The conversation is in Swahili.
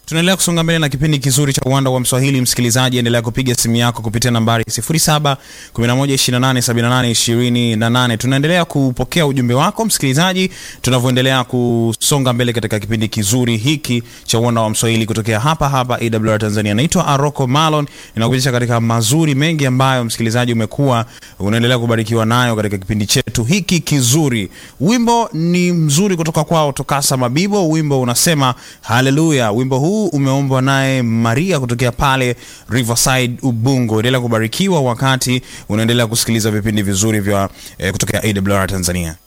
Tunaendelea kusonga mbele na kipindi kizuri cha uwanda wa Mswahili. Msikilizaji, endelea kupiga simu yako kupitia nambari 07 11 28 78 28. Tunaendelea kupokea ujumbe wako msikilizaji, tunavyoendelea kusonga mbele katika kipindi kizuri hiki cha uwanda wa Mswahili kutokea hapa hapa AWR Tanzania. Naitwa Aroko Malon, ninakupitisha katika mazuri mengi ambayo msikilizaji umekuwa unaendelea kubarikiwa nayo katika kipindi chetu hiki kizuri. Wimbo ni mzuri kutoka kwao Tokasa Mabibo, wimbo unasema haleluya. Wimbo huu umeombwa naye Maria kutokea pale Riverside Ubungo. Endelea kubarikiwa wakati unaendelea kusikiliza vipindi vizuri vya eh, kutokea AWR Tanzania.